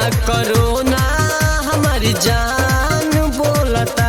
करोना हमारी जान बोलता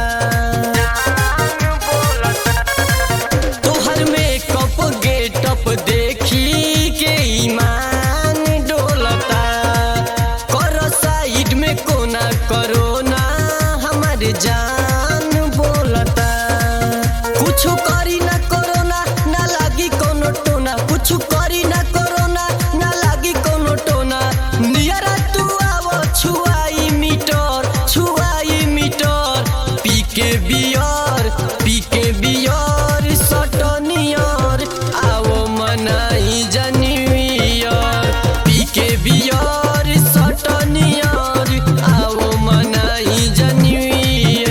तोहर मेकअप गेटअप देखी के ईमान डोलता कर साइड में कोना करोना हमारे जान बोलता कुछ करी ना करोना ना लागी कोनो टोना कुछ करी ना करोना ना लागी कोनो टोना नियरा तू आवो छुआई मीटर छुआई मीटर पी के बियर पी के बियर सटनियर आओ मनाई जनियर पी के बियर सटनियर आओ मनाई जनियर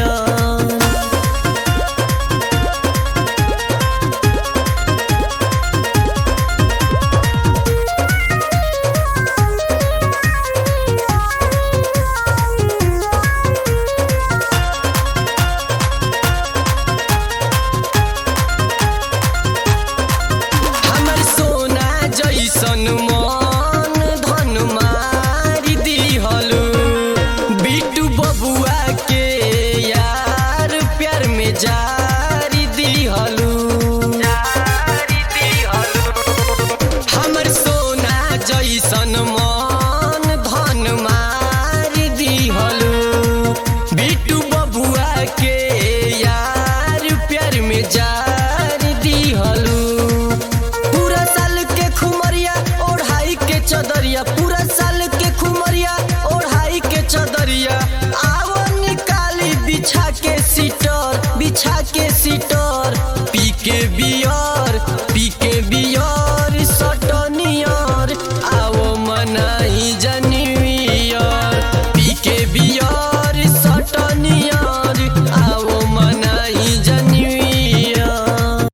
हमर सोना जैसन मन धन मारी दिहलु बिटू बबुआ के यार प्यार में जारी दिहलु हमर सोना जैसन मन धन मारी दिहलु बिटू बबुआ के यार प्यार में जारी दिहलु पूरा साल के खुमरिया ओढ़ाई के चदरिया पूरा साल के खुमरिया ओढ़ाई के चदरिया आवो निकाली बिछा के